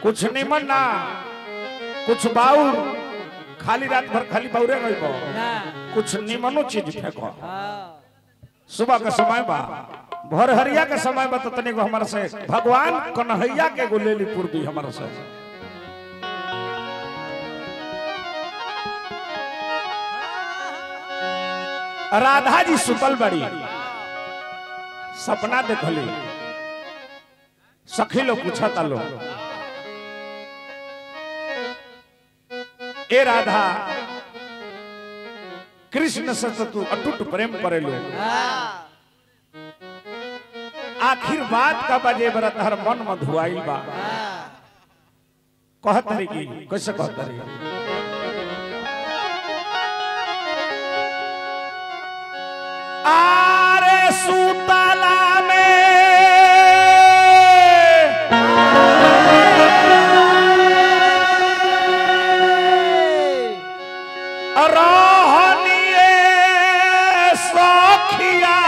कुछ निमन ना कुछ बाउर खाली रात भर खाली बाउरे गई बा ना कुछ निमनो चीज फेंको हाँ सुबह का समय बा भोर हरिया के समय बा तो तनी को हमारा से भगवान कन्हैया के गुलेली पूर्वी हमारा से राधा जी सुतल बड़ी सपना देखली सखी लोग पूछा था लोग ए राधा कृष्ण से तो तू अटूट प्रेम करेलो हाँ आखिर बात का बजे बरा तहर मन में धुआई बा हाँ कहत रही की कैसे कहत रही आरे सुतला में रहनिए सखिया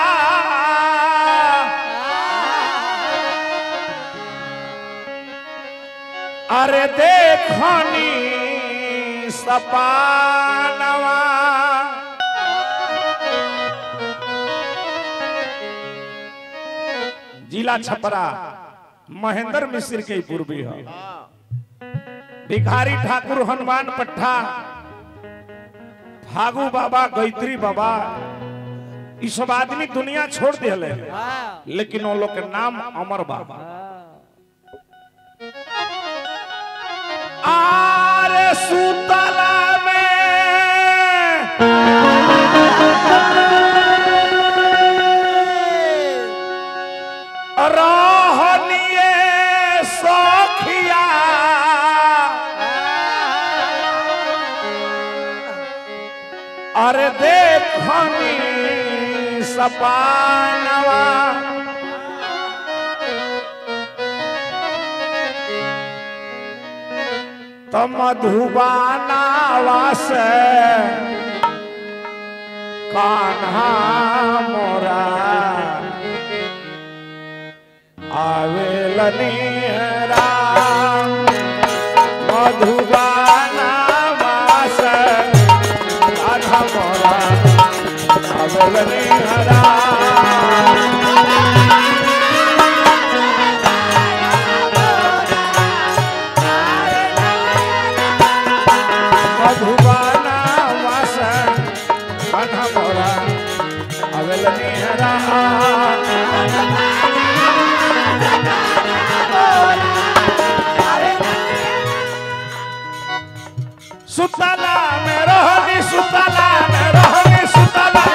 अरे देखनी सपानवा जिला छपरा महेंद्र मिश्र के ही पूर्वी है भिखारी ठाकुर हनुमान पट्टा फागू बाबा गैत्री बाबा ई सब आदमी दुनिया छोड़ दिले हाँ लेकिन वो लोग के नाम अमर बाबा आरे सुतला में रहनिए सखिया अरे देखनी सपानवा तो मधुबानावा से कान्हा मोरा आवेलनी राम मधुबानावा से कान्हा मोरा आवेलनी राम मधुबाना वास कान्हा मोरा आवेलनी राम सुतला में रहनी सुतला में रहनी सुतला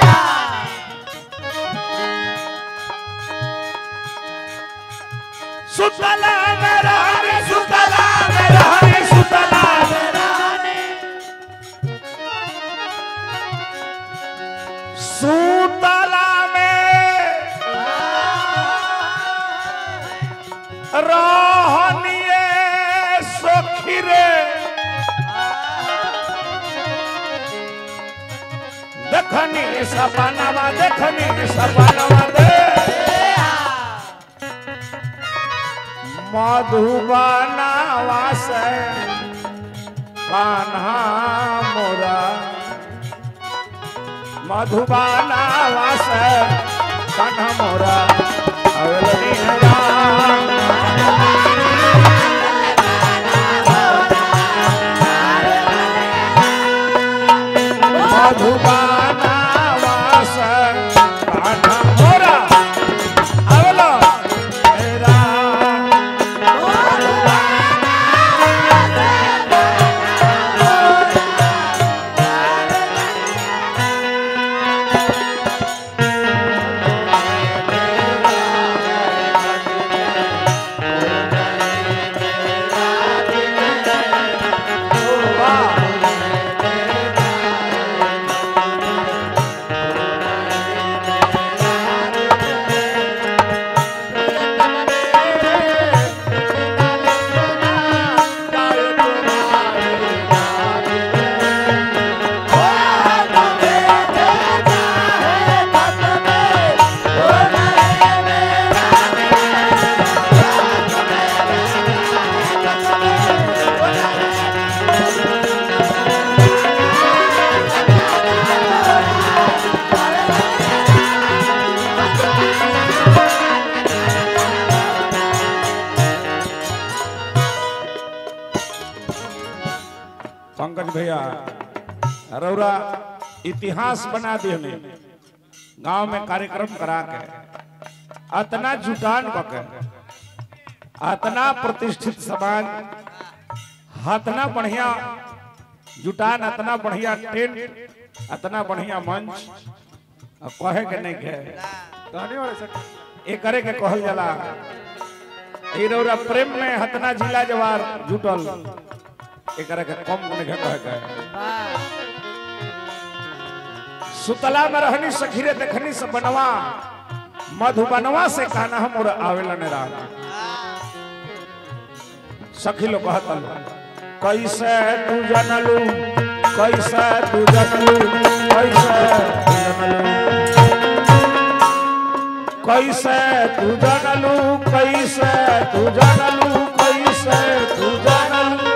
सुतला में रहनी सुतला में रहनी सुतला में सुतला में रहनिए सखी रे देखनी सपनावा देखनी सपनावा दे मधुबनावा से कान्हा मोरा मधुबनावा से कान्हा मोरा अवलनी राम मधुबनावा से कान्हा मोरा अवलनी राम पंकज भैया रौरा इतिहास बना दिए गांव में कार्यक्रम करा के अतना जुटान बके अतना प्रतिष्ठित समाज अतना बढ़िया जुटान अतना बढ़िया टेंट अतना बढ़िया मंच अब कहे के नहीं के कहने वाले सर ए करे के कहल जाला ई रौरा प्रेम में हतना जिला जवार जुटल ए करे के कम नहीं के कहे के सुतला में रहनी सखीरे देखनी से बनवा मधुबनवा से कहना हम और आवेला ने रहा सखी लोग कहतल कैसे तू जनलू कैसे तू जनलू कैसे तू जनलू कैसे तू जानलू कैसे तू जानलू कैसे तू जानलू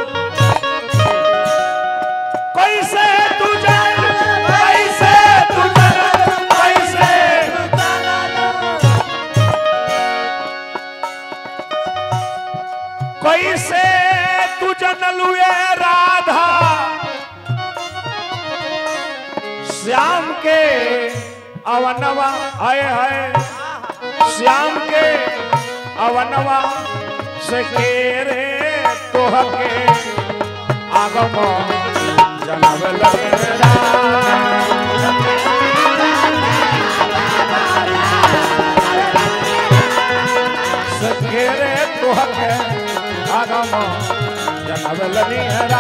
कैसे तू जानलू कैसे तू जानलू कैसे कैसे तू जानलू ये राधा श्याम के अवनवा आए है श्याम के अवनवा से केरे तोहके आगम जनब लगेरा से केरे तोहके आगम जनब लगेरा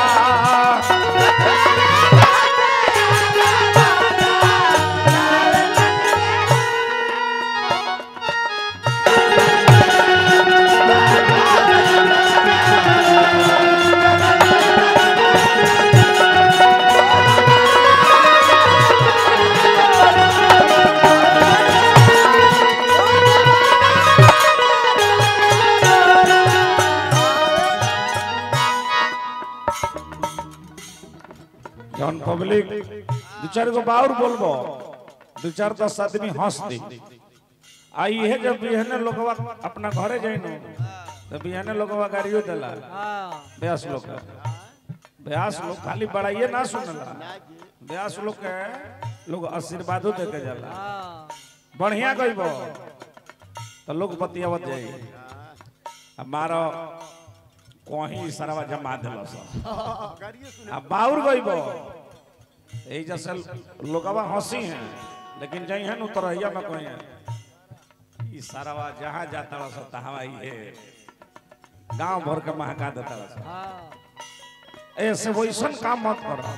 जौन पब्लिक दू चार गो बाउर बोलबो दू चार दस आदमी हंस दी आ इहे जब बिहने लोगवा अपना घरे जाइनो तो बिहने लोगवा गाड़ियो देला ब्यास लोग के। ब्यास लोग खाली बड़ाइए ना सुनला ब्यास लोग के लोग आशीर्वादो दे के जाला बढ़िया कहिबो तो लोग बतियावत जाई हमारा कहीं सरवा जमा दिलस आ बाउर गइबो यही जैसे लोगवा हंसी हैं लेकिन जई हैं उतरैया में कहीं है ई सरवा जहाँ जाता रहा सब तहाँ ही है गांव भर के महका देता रहा ऐसे वैसन काम मत करो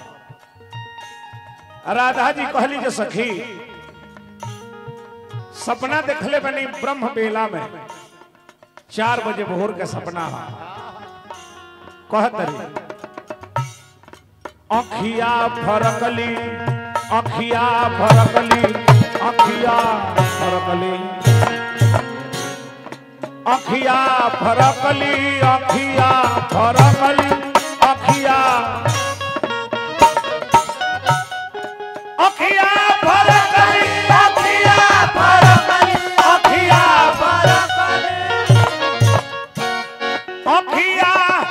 राधा जी कहली जे सखी सपना देखले बनी ब्रह्म बेला में चार बजे भोर के सपना है कहतरी अखिया फरकली अखिया फरकली अखिया फरकली अखिया फरकली अखिया फरकली अखिया अखिया फरकली अखिया फरकली अखिया फरकली अखिया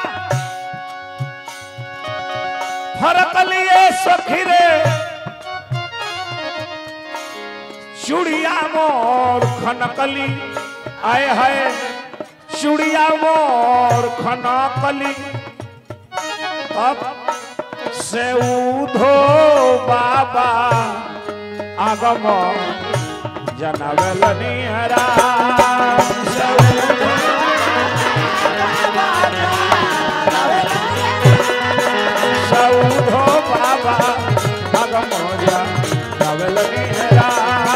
फरकलिए सखीरे चुड़िया मोर खनकली आए है चुड़िया मोर खनकली अब से उधो बाबा आगम जनवल निहरा से उधो सौधो बाबा भगमोजा नवल निहरा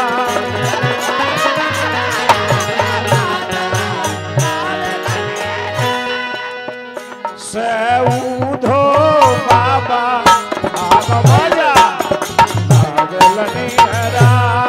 सौधो बाबा भगमोजा नवल निहरा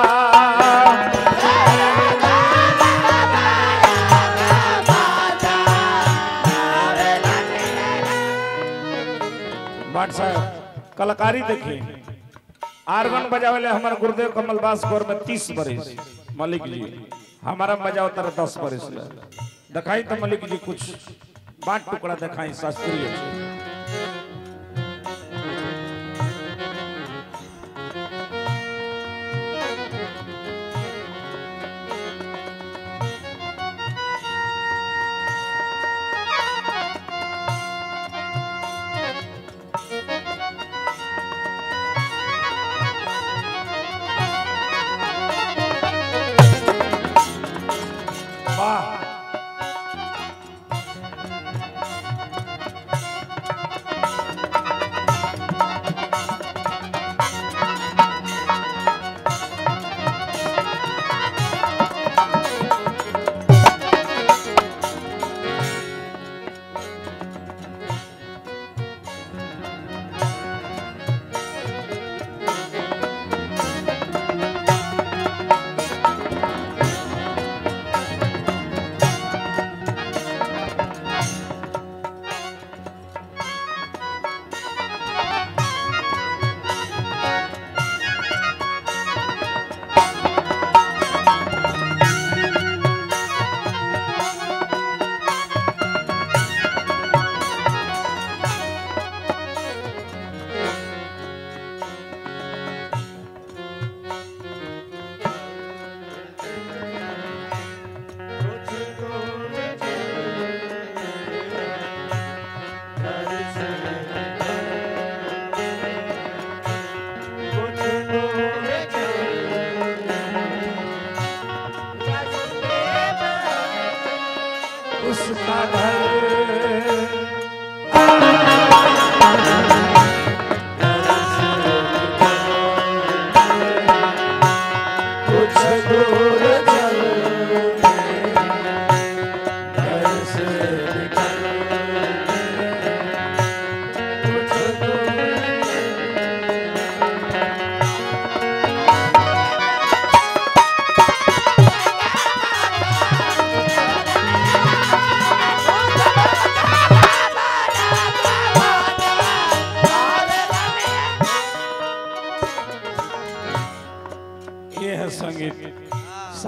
भट्ट साहब कलाकारी देखिए आर्गन बजावे हमारे गुरुदेव कमलदास गौर में तीस बरिस मलिक जी हमारा बजाओ तर दस बरिस ले दिखाई तो मलिक जी कुछ बाट टुकड़ा दिखाई शास्त्रीय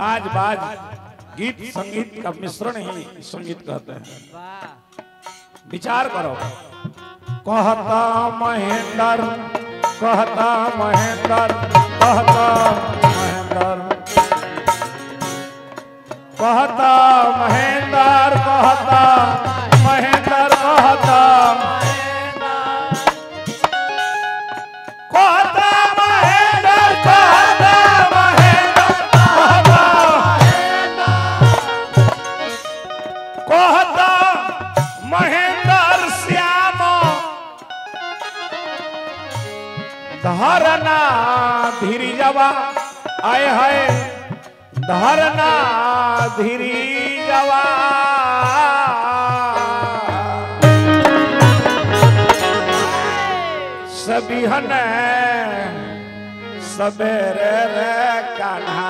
साज बाज गीत संगीत का मिश्रण ही संगीत कहते हैं वाह विचार करो कहता महेंद्र कहता महेंद्र कहता महेंद्र कहता महेंद्र कहता महेंद्र कहता कहता महेंद्र कहता महेंद्र कहता कहता महेंद्र श्याम धरना धीरी जवा आए है धरना धीरी जवा सभी हन सबेरे रे कान्हा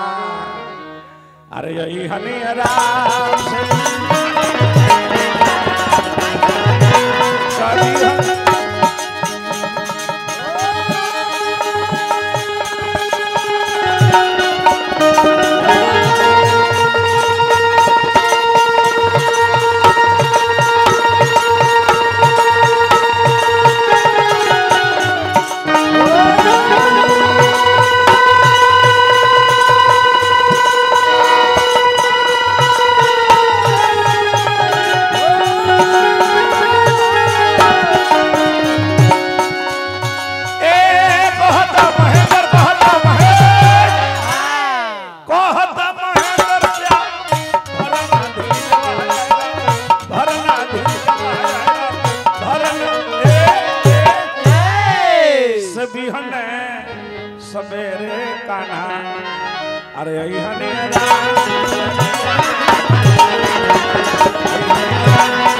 अरे यही हनी राम से सभी हन ए कहता महेंद्र कहता महेंद्र कहता महेंद्र श्याम भरना धीरी भरना धीरी भरना ए सभी हने सवेरे कान्हा अरे यही हने राम